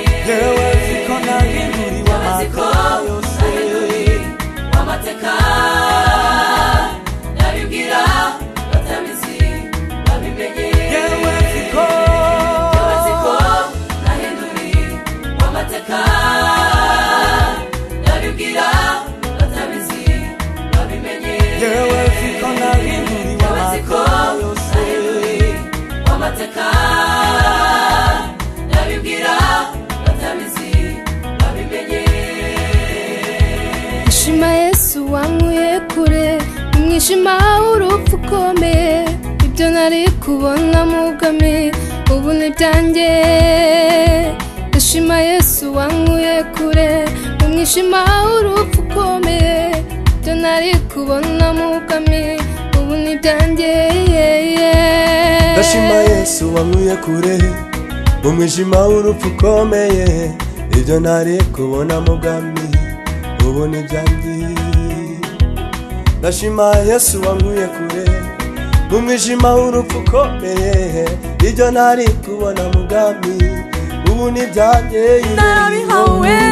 heweziko nahinduri Amatsiko w'amateka yose ahinduri amateka nabibwira batabizi babimenye heweziko amatsiko ahinduri amateka nabibwira batabizi babimenye heweziko nahinduri amatsiko w'amateka yose ahinduri amateka nabibwira batabizi babimenye ishima yesu wankuye kure umwijima w'urupfu ukomeye ibyo nari kubona mugame ubu ni byanjye ishima yesu wankuye kure umwijima w'urupfu ukomeye ibyo nari kubona mugame ubu ni byanjye ndashima yesu wankuye kure mu mwijima w'urupfu ukomeye ibyo ntari kubona mu bwami ubu ni byangiye ndashima yesu wankuye kure mu mwijima w'urupfu ukomeye ibyo ntari kubona mu bwami ubu ni byangiye narabihawe